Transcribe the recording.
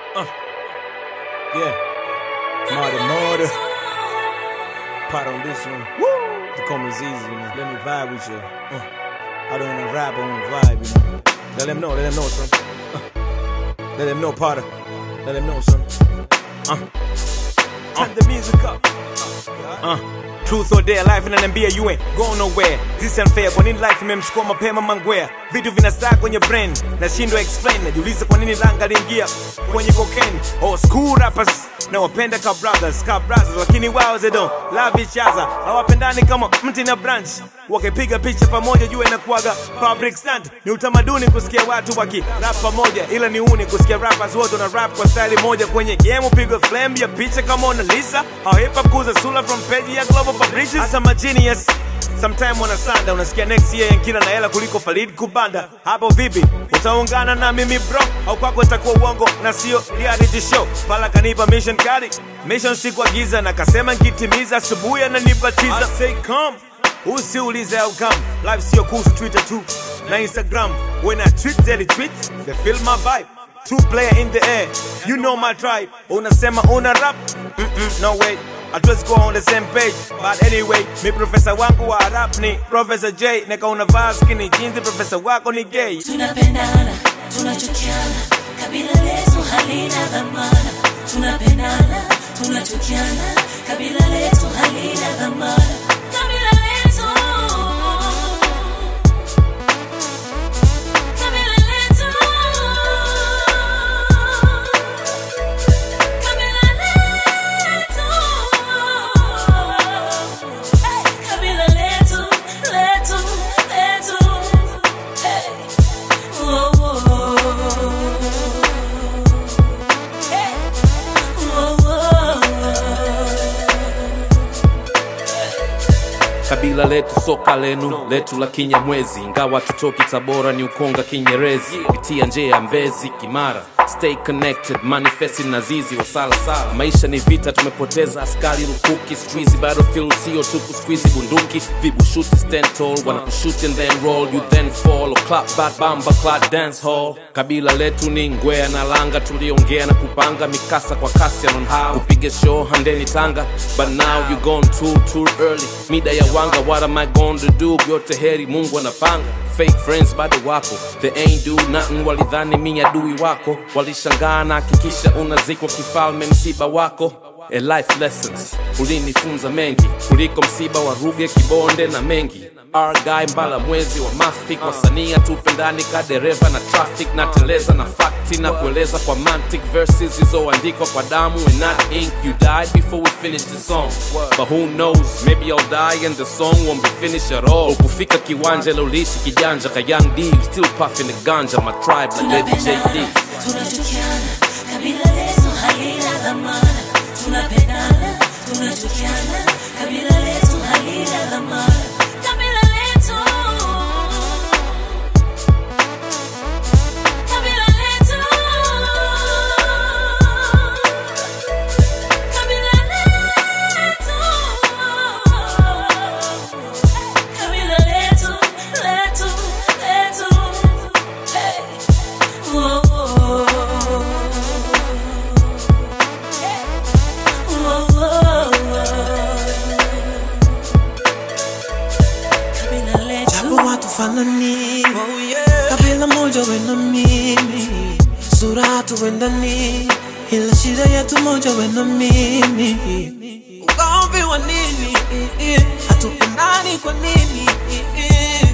Uh. Yeah. Marty Marty. Pot on this one. Woo! The comments easy, man. Let me vibe with you. Uh. I don't wanna rap, I wanna vibe, you know. Let them know, let them know, son. Uh. Let them know, Potter. Let them know, son. Uh. Turn the music up. Uh. Truth or dare, life inaniambia you ain't going nowhere. This unfair, kwa nini life imemchukua mapema mangwea? Vitu vinastaa kwenye brain, nashindwa explain. Najiuliza kwa nini langa liingia kwenye cocaine. Oh, school rappers na wapenda ka brothers, ka brothers, lakini wao they don't love each other. Hawapendani kama mti na branch. Wakipiga picha pamoja, jua inakuwaga public stunt. Ni utamaduni kusikia watu waki rap pamoja, ila ni uni kusikia rappers wote wana rap kwa style moja kwenye game. Upigwe flame ya picha kama Mona Lisa, au hip hop kuza sula from page ya global publishers. Hata ma genius sometime wanasanda, unasikia next year Yankila na hela kuliko Farid Kubanda. Hapo vipi, utaungana na mimi bro, au kwako itakuwa uongo na sio reality show? Pala kanipa mission kali, mission sikuagiza na kasema nkitimiza, asubuhi ananibatiza. I say come usiulize outcome life sio kuhusu twitter tu na instagram when i tweet they retweet they feel my vibe two player in the air you know my tribe unasema una rap Mm-mm, no way hatuwezi kuwa on the same page but anyway mi profesa wangu wa rap ni professor j neka unavaa skini jinsi profesa wako ni gay tunapendana tunachukiana kabila letu halina dhamana tunapendana tunachukiana kabila letu halina dhamana kabila letu kabila letu kabila letu Hey, kabila letu letu letu Hey. Whoa, whoa. Hey. Whoa, whoa. kabila letu soka lenu letu la kinyamwezi ingawa tutoki tabora ni ukonga kinyerezi pitia nje ya mbezi kimara stay connected manifesti na zizi wasalasala maisha ni vita tumepoteza askari lukuki squeezy battlefield sio tu kusqueezy bunduki vibushuti stand tall wanakushoot and then roll you then fall or clap back bamba clap dance hall kabila letu ni ngwea na langa tuliongea na kupanga mikasa kwa kasi on how kupiga show handeni tanga but now you gone too too early mida ya wanga what am i going to do yote heri mungu anapanga fake friends bado wapo they ain't do nothing walidhani mi adui wako walishangaa na hakikisha unazikwa kifalme msiba wako A life lessons ulinifunza mengi kuliko msiba wa ruge kibonde na mengi argai mbala mwezi wa mafik wasania tupendani ka dereva na traffic na teleza na fakti na kueleza kwa mantic verses zilizoandikwa kwa damu and not ink you died before we finish the song but who knows maybe i'll die and the song won't be finished at all ukufika kiwanja lolishi kijanja ka young d you still puffing the ganja my tribe like lady jd tunapendana tunachukiana kabila letu halina dhamana tunapendana tunachukiana kabila letu halina dhamana kabila letu kabila letu kabila letu kabila letu letu letu hey. Whoa, whoa. Hey. Whoa, whoa. Kabila letu. japo watu fanani kabila moja we na mimi sura hatuendani ila shida yetu moja we na mimi ugomvi wa nini hatupendani kwa nini